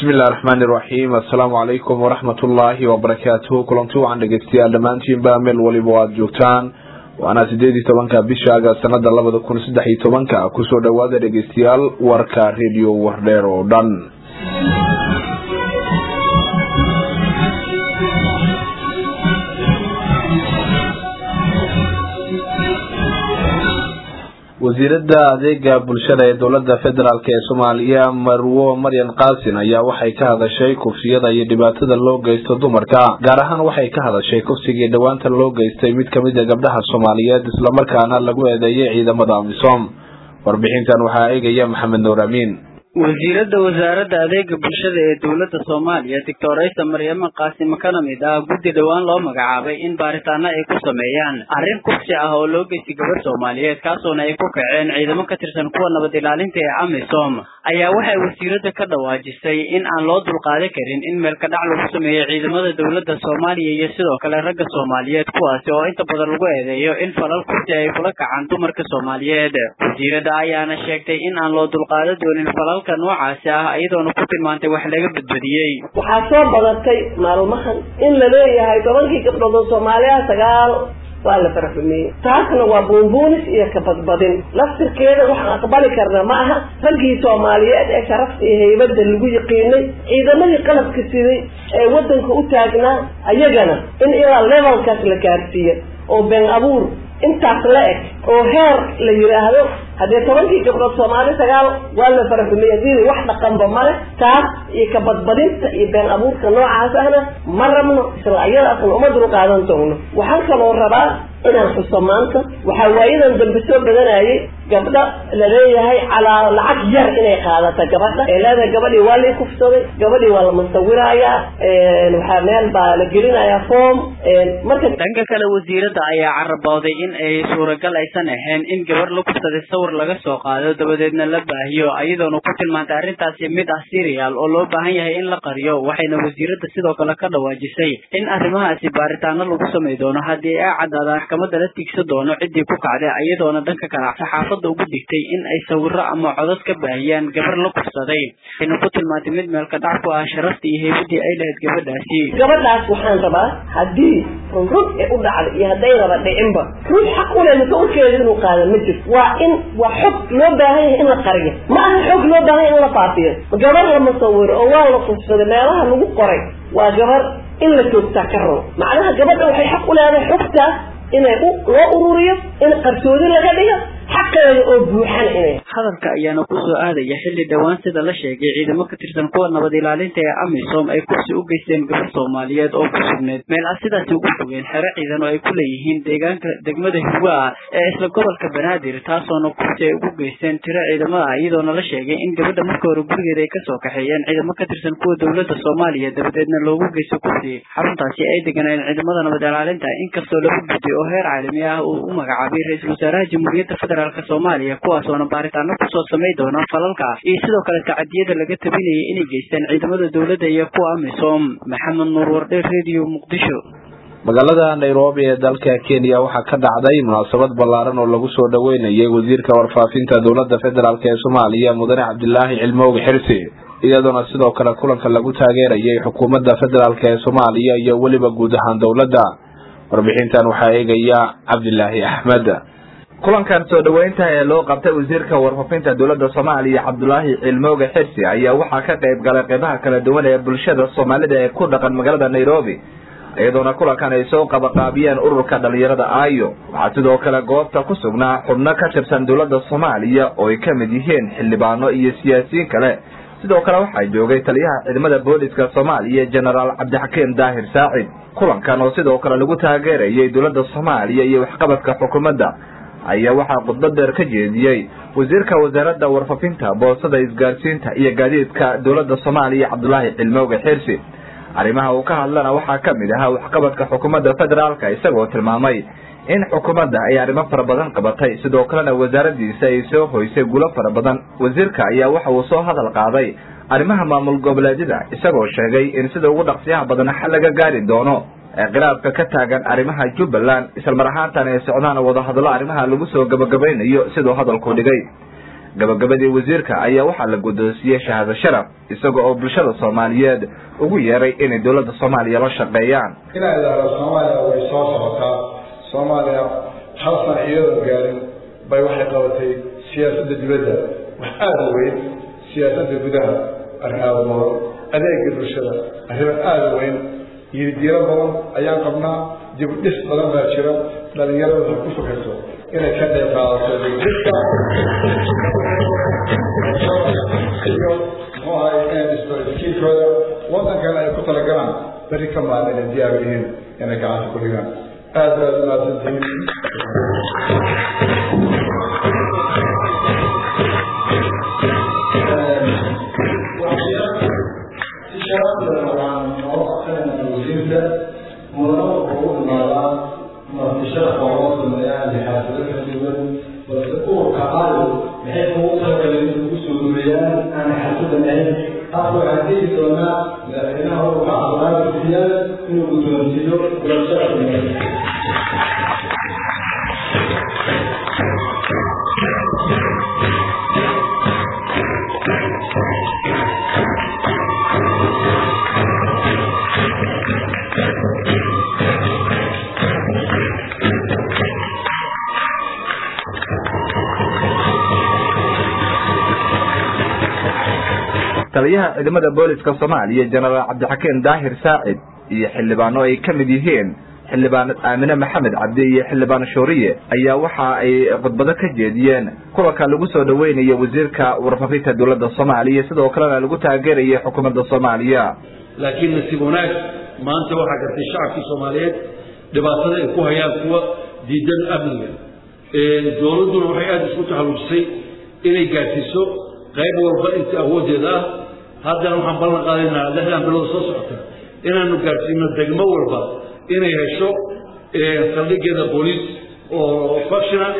bismillahi raxmaani iraxiim assalaamu calaykum waraxmat ullaahi wabarakaatuhu kulanti wacan dhegeystayaal dhammaantiinba meel waliba aada joogtaan waana sideed iyo tobanka bisha aga sanada labada kun saddex iyo tobanka kusoo dhawaada dhegeystayaal warka radio wardheer oo dhan wasiirada adeega bulshada ee dowlada federaalk ee soomaaliya marwo maryan kaasin ayaa waxay ka hadashay kufsiyada iyo dhibaatada loo geysto dumarka gaar ahaan waxay ka hadashay kufsigii dhowaanta loo geystay mid kamid a gabdhaha soomaaliyeed islamarkaana lagu eedeeyay ciidamada amisom warbixintan waxaa eegaya maxamed nuur amiin wasiirada wasaaradda adeega bulshada ee dowladda soomaaliya doctor aysa maryamo qaasimo kana mid ah guddi dhowaan loo magacaabay in baaritaano ay ku sameeyaan arrin kufsi ah oo loo geystay gabadh soomaaliyeed kaasoona ay ku kaceen ciidamo ka tirsan kuwa nabad ilaalinta ee amisom ayaa waxay wasiirada ka dhawaajisay in aan loo dulqaadan karin in meelka dhac lagu sameeyo ciidamada dowladda soomaaliya iyo sidoo kale ragga soomaaliyeed kuwaasi oo inta badan lagu eedeeyo in falal kufsi ay kula kacaan dumarka soomaaliyeed wasiirada ayaana sheegtay in aan loo dulqaadan doonin falal noocaasi ah iyadoona ku tilmaantay wax laga badbadiyey waxaa soo badatay maalmahan in la leeyahay tobankii gabdhood oo soomaaliya sagaal waa la faraxumeeyey taasna waa buunbuunis iyo kabadbadin laftirkeeda waxaan aqbali karna ma aha raggii soomaaliyeed ee sharafta iyo haybada lagu yiqiinay ciidamadii qalabka siday ee wadanka u taagnaa ayagana in ilaa levelkaas la gaarsiiya oo been abuur intaas la eg oo heer la yidhaahdo haddee tobankii gabdhood soomaali sagaal waa la faraxumeeyey hadii wax dhaqanba male taas iyo kabadbadinta iyo been abuurka noocaas ahna ma rabno isla ayadaasna uma dul qaadan doogno waxaan kaloo rabaa inaan xuso maanta waxaa waayadan dambe soo badanayay gabdha la leeyahay calaa lacag yar inay qaadata gabadha ee leedahay gabadhii waa lai kufsaday gabadhii waa la musawirayaa waxaa meel baa la gelinayaa form marka dhanka kale wasiirada ayaa carabooday in ay suuragal aysan ahayn in gabar la kufsaday sawir laga soo qaado dabadeedna la baahiyo iyadoona ku tilmaantay arrintaasi mid ah serial oo loo baahan yahay in la qariyo waxayna wasiirada sidoo kale ka dhawaajisay in arrimahaasi baaritaano lagu samay doono haddii ay caddaadaan maxkamada la tiigsan doono ciddii ku kacday iyadoona dhanka kale saxaafadda ugu digtay in ay sawiro ama codod ka baahiyaan gabar la kufsaday waxayna ku tilmaantay mid meelka dhac ku ah sharaftii iyo heybadii ay lahayd gabadhaasi gabadhaas waxaan rabaa haddii run ee u dhacday iyo haddaynaba dhicinba ruux xaq u leh masuulkeeda inuu qaada ma jirto waa in waa xog loo baahan yahay in la qariyo ma aha xog loo baahan yahay in la faafiyo gabar la musawiro oo waa la kufsaday meelaha lagu qoray waa gabar in la joogtaa ka rabo macnaha gabadha waxay xaq u leedahay xogtaas inay loo ururiyo in qarsoodi laga dhigo xaqeeda oo buuxan inay hadalka ayaana kusoo aadaya xilli dhowaan sida la sheegay ciidamo ka tirsan kuwa nabad ilaalinta ee amisom ay kursi u geysteen gabar soomaaliyeed oo ku sugneyd meel ah sidaasi ugu fogeen xero ciidan oo ay ku leeyihiin deegaanka degmada hiwa ee isla gobolka banaadir taasoona kursi ay ugu geysteen tiro ciidamada ah iyadoona la sheegay in gabadha marka hore gurigeeda ay kasoo kaxeeyeen ciidamo ka tirsan kuwa dowladda soomaaliya dabadeedna loogu geysto kursi xaruntaasi ay deganeen ciidamada nabad ilaalinta inkastoo lagu gudday oo heer caalami ah uu u magacaabay ra-iisul wasaaraha jamhuuriyadda federaalk soomaaliya kuwaasoona baaritaano kusoo samay doona falalka iyo sidoo kale tacadiyada laga tabinayay inay geystaan ciidamada dowladda iyo kuwa amisom maxamed nuur wardhe radio muqdisho magaalada nairobi ee dalka kenya waxaa ka dhacday munaasabad ballaaran oo lagu soo dhaweynayay wasiirka warfaafinta dowladda federaalk ee soomaaliya mudane cabdilaahi cilmooge xirsi iyadoona sidoo kale kulanka lagu taageerayay xukuumadda federaalk ee soomaaliya iyo weliba guud ahaan dowladda warbixintan waxaa eegaya cabdilaahi axmed kulankan soo dhaweynta ee loo qabtay wasiirka warfaafinta dowladda soomaaliya cabdulaahi cilmooge xirsi ayaa waxaa ka qayb galay qeybaha kala duwan ee bulshada soomaalida ee ku dhaqan magaalada nairobi iyadoona kulankan ay soo qabaqaabiyeen ururka dhalinyarada ayo waxaa sidoo kale goobta ku sugnaa xubno ka tirsan dowladda soomaaliya oo ay ka mid yihiin xildhibaano iyo siyaasiyiin kale sidoo kale waxaa joogay taliyaha ciidamada booliska soomaaliya genaraal cabdixakiim daahir saacid kulankan oo sidoo kale lagu taageerayay dowladda soomaaliya iyo waxqabadka xukuumadda ayaa waxaa khudbad dheer ka jeediyey wasiirka wasaaradda warfaafinta boosada isgaarsiinta iyo gaadiidka dowladda soomaaliya cabdulaahi cilmooge xirsi arrimaha uu ka hadlana waxaa ka mid ahaa waxqabadka xukuumadda federaalka isagoo tilmaamay in xukuumadda ay arrimo fara badan qabatay sidoo kalena wasaaradiisa ay soo hoysay gulo fara badan wasiirka ayaa waxa uu soo hadal qaaday arrimaha maamul goboleedyada isagoo sheegay in sida ugu dhaqsiyaha badan xal laga gaari doono ee khilaafka ka taagan arrimaha jubbaland isla mar ahaantan ay socdaan wadahadallo arrimaha lagu soo gabagabaynayo siduu hadalku dhigay gabagabadii wasiirka ayaa waxaa la guddoonsiiyey shahaado sharaf isaga oo bulshada soomaaliyeed ugu yeeray inay dowladda soomaaliya la shaqeeyaan inaa idhaahdo soomaaliya way soo socotaa soomaaliya hal sana iyadoon gaarin bay waxay qabatay siyaasadda dibadda wax aada u weyn siyaasadda gudaha arrin aada badan adeega bulshada arrimo aada u weyn yididiiro badan ayaan qabnaa dibudhis badan baa jira dhalinyarada waxay ku fikirto inay ka qayb qaadato dibdhiska iyo muxuu ahay inay dhisto iskiilkooda waddankana ay ku talagalaan beri ka maalin inay diyaar yihiin inay gacanta ku dhigaan aad baad umahadsantihiin taliyaha ciidamada booliska soomaaliya jenaraal cabdixakiin daahir saacid iyo xildhibaano ay ka mid yihiin xildhibaan aamine maxamed cabdi iyo xildhibaan shooriye ayaa waxa ay khudbado ka jeediyeen kulanka lagu soo dhaweynayo wasiirka warfaafinta dowladda soomaaliya sidoo kalena lagu taageerayay xukuumadda soomaaliya laakiin nasiib wanaag maanta waxaa gartay shacabkii soomaaliyeed dhibaatada ay ku hayaan kuwa diidan amniga dowladduna waxay aada isku taxalluujisay inay gaadsiiso qayb walba inta awooddeeda ah haddana waxaan ballan qaadaynaa lixdan bilood soo socota inaanu gaadhsiino degmo walba inay hesho saldhigeeda booliis oo functional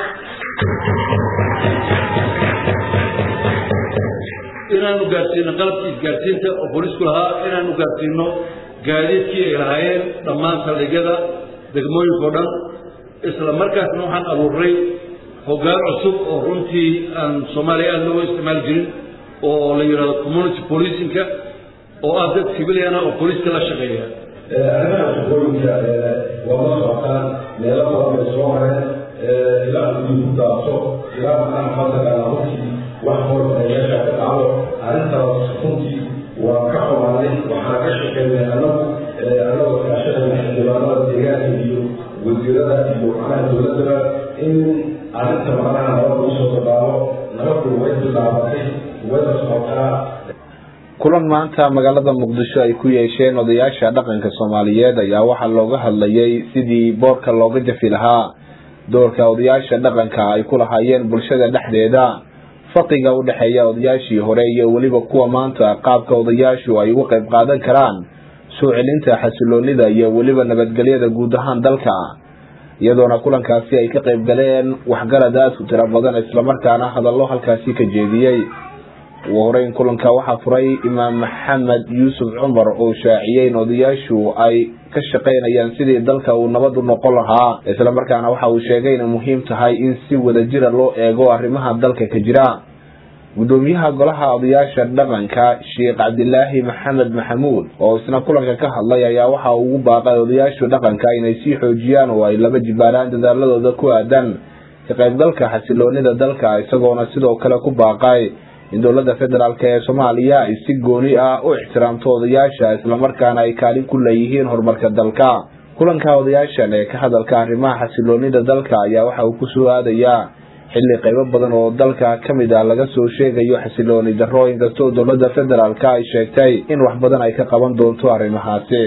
inaanu gaadhsiino qalabkii isgaadhsiinta oo booliisku lahaa inaanu gaadhsiino gaadiidkii ay lahaayeen dhammaan saldhigyada degmooyinka o dhan isla markaasna waxaan abuurnay hoggaan cusub oo runtii aan soomaaliya aada looga isticmaali jirin oo la yidhahdo community policingka oo ah dad civiliana oo booliiska la shaqeeya arrimaha shaqooyinka waa la socotaan meelo badan bay soo mareen ilaa gudii ku daabso ilaa maxaa fadlagala runtii wax hor meesha ka dhacdo arrintaas runtii waa ka xumaanay waxaan ka shaqeynay annagu annagoo kaashanayna xildhibaanada deegaanka iyo wasiirada iyo macnaha dowladdaba in arrinta macnaha nabad lagu soo dabaalo nabaddu way bilaabatay wayna socotaa kulan maanta magaalada muqdisho ay ku yeesheen odayaasha dhaqanka soomaaliyeed ayaa waxaa looga hadlayay sidii boorka looga jafi lahaa doorka odayaasha dhaqanka ay ku lahaayeen bulshada dhexdeeda faqiga u dhexeeya odayaashii hore iyo weliba kuwa maanta qaabka odayaashu ay uga qayb qaadan karaan soo celinta xasiloonida iyo weliba nabadgelyada guud ahaan dalka iyadoona kulankaasi ay ka qayb galeen waxgarad aada u tiro badan islamarkaana hadallo halkaasi ka jeediyey ugu horeyn kulanka waxaa furay imaam maxamed yuusuf cumar oo shaaciyey in odayaashu ay ka shaqaynayaan sidii dalka uu nabad u noqon lahaa islamarkaana waxa uu sheegay inay muhiim tahay in si wadajira loo eego arrimaha dalka ka jira gudoomiyaha golaha odayaasha dhaqanka sheekh cabdilaahi maxamed maxamuud oo isna kulanka ka hadlay ayaa waxa uu ugu baaqay odayaashu dhaqanka inay sii xoojiyaan oo ay laba jibaaraan dadaaladooda ku aadan ka qaybgalka xasiloonida dalka isagoona sidoo kale ku baaqay in dowladda federaalk ee soomaaliya ay si gooni ah u ixtiraamto odayaasha islamarkaana ay kaalin ku leeyihiin horumarka dalka kulanka odayaashan ee ka hadalka arrimaha xasiloonida dalka ayaa waxa uu kusoo aadayaa xilli qaybo badan oo dalka ka mid ah laga soo sheegayo xasilooni darro inkastoo dowladda federaalk ay sheegtay in wax badan ay ka qaban doonto arrimahaasi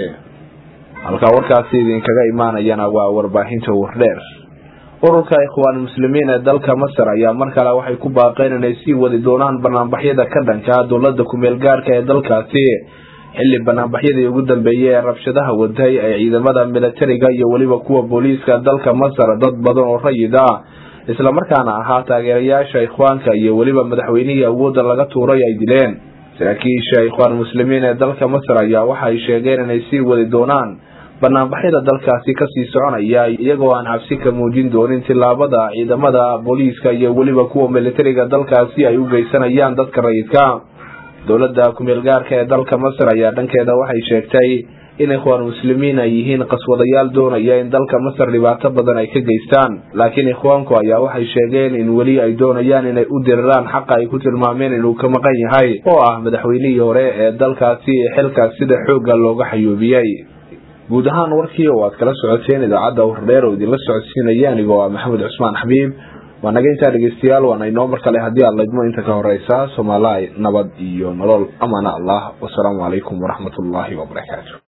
halkaa warkaasi idinkaga imaanayana waa warbaahinta wardheer ururka ikhwaan muslimiin ee dalka masar ayaa mar kale waxay ku baaqeen inay sii wadi doonaan banaanbaxyada ka dhanka dowladda kumeel gaarka ee dalkaasi xilli banaanbaxyadii ugu dambeeyey ee rabshadaha waday ee ciidamada militariga iyo weliba kuwa booliiska dalka masar dad badan oo rayid ah islamarkaana ahaa taageerayaasha ikhwaanka iyo weliba madaxweynihii awoodda laga tuuray ay dileen saraakiisha ikhwaan muslimiin ee dalka masar ayaa waxay sheegeen inay sii wadi doonaan banaanbaxyada dalkaasi kasii soconaya iyagoo aan cabsi ka muujin doonin tillaabada ciidamada booliiska iyo weliba kuwa militariga dalkaasi ay u geysanayaan dadka rayidka dowladda kumeel gaarka ee dalka masar ayaa dhankeeda waxay sheegtay in ikhwaan muslimiin ay yihiin qaswadayaal doonaya in dalka masar dhibaato badan ay ka geystaan laakiin ikhwaanku ayaa waxay sheegeen in weli ay doonayaan inay u diriraan xaqa ay ku tilmaameen inuu ka maqan yahay oo ah madaxweynihii hore ee dalkaasi ee xilkaas sida xoogga looga xayuubiyey guud ahaan warkii oo aad kala socoteen idaacadda wardheer oo idinla socodsiinaya anigoo ah maxamed cusmaan xabiib waa naga intaa dhegeystayaal waana inoo mar kale haddii aad laydmo inta ka horeysa soomaaliya nabad iyo nolol amaana allah wasalaamu calaykum waraxmatullaahi wabarakaatu